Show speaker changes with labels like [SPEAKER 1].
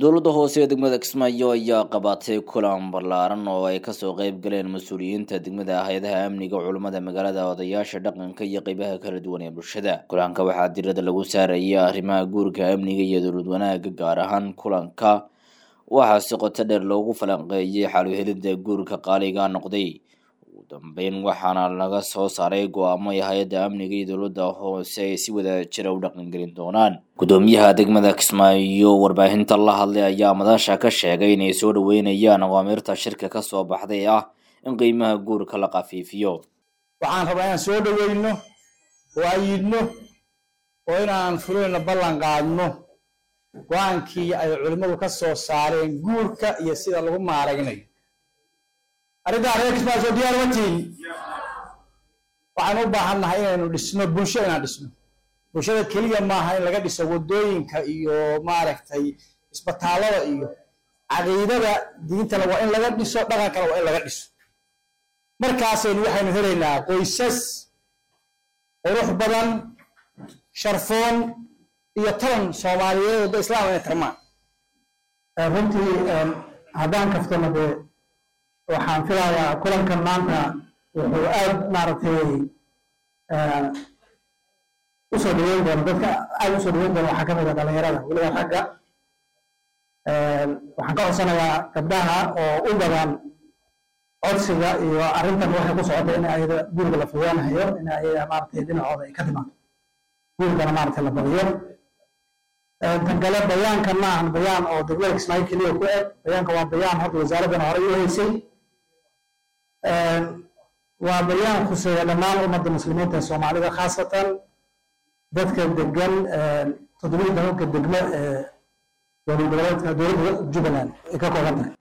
[SPEAKER 1] dowladda hoose ee degmada kismaayo ayaa qabatay kulan ballaaran oo ay kasoo qeyb galeen mas-uuliyiinta degmada hay-adaha amniga culummada magaalada odayaasha dhaqanka iyo qeybaha kala duwan ee bulshada kulanka waxaa dirada lagu saaraya arrimaha guurka amniga iyo dowlad wanaaga gaar ahaan kulanka waxaa si qoto dheer loogu falanqeeyay xaluhelida guurka qaaliga noqday ugu dambeyn waxaana laga soo saaray go-aamo ay hay-adda amniga iyo dowladda hoose ay si wada jira u dhaqangelin doonaan gudoomiyaha degmada kismaayo warbaahinta la hadlay ayaa madasha ka sheegay inay soo dhaweynayaan awaamirta shirka kasoo baxday ah in qiimaha guurka la khafiifiyo
[SPEAKER 2] waxaan rabaa inaan soo dhaweyno oo ayidno oo inaan fuleyno ballan qaadno go-aankii ay culimmadu ka soo saareen guurka iyo sida lagu maaraynayo arrintaa reer kismaayo soo diyaar watiin waxaan u baahannahay inaynu dhisno bulsho inaan dhisno bulshada keliya maaha in laga dhiso waddooyinka iyo maaragtay isbitaallada iyo caqiidada diintana waa in laga dhiso dhaqankana waa in laga dhiso markaasaynu waxaynu helaynaa qoysas qurux badan sharfoon iyo talan soomaaliyeed wadda islaam inay tarmaan
[SPEAKER 3] runtii haddaan kaftona dee waxaan filayaa kulankan maanta wuxuu aad maaragtay usoo dhaweyn doona dadka aad usoo dhaweyn doona waxaa ka mid a dhalinyarada weliba ragga waxaan ka codsanayaa gabdhaha oo u badan codsiga iyo arrintan waxay ku socota in ayada guriga la fudaanayo in ayada maaragtay dhinacooda ay ka timaado gurigana maaragtay la badiyo tan kale bayaankan ma ahan bayaan oo degmada kismaayo keliya ku eg bayaanka waa bayaan hadda wasaaraddan horey u haysay waa bayaan khuseeya dhammaan ummadda muslimiinta ee soomaalida khaasatan dadka degan toddobiyi tobanka degmo ee dowlad goboleedka dowladda jubbaland ay ka kooban tahay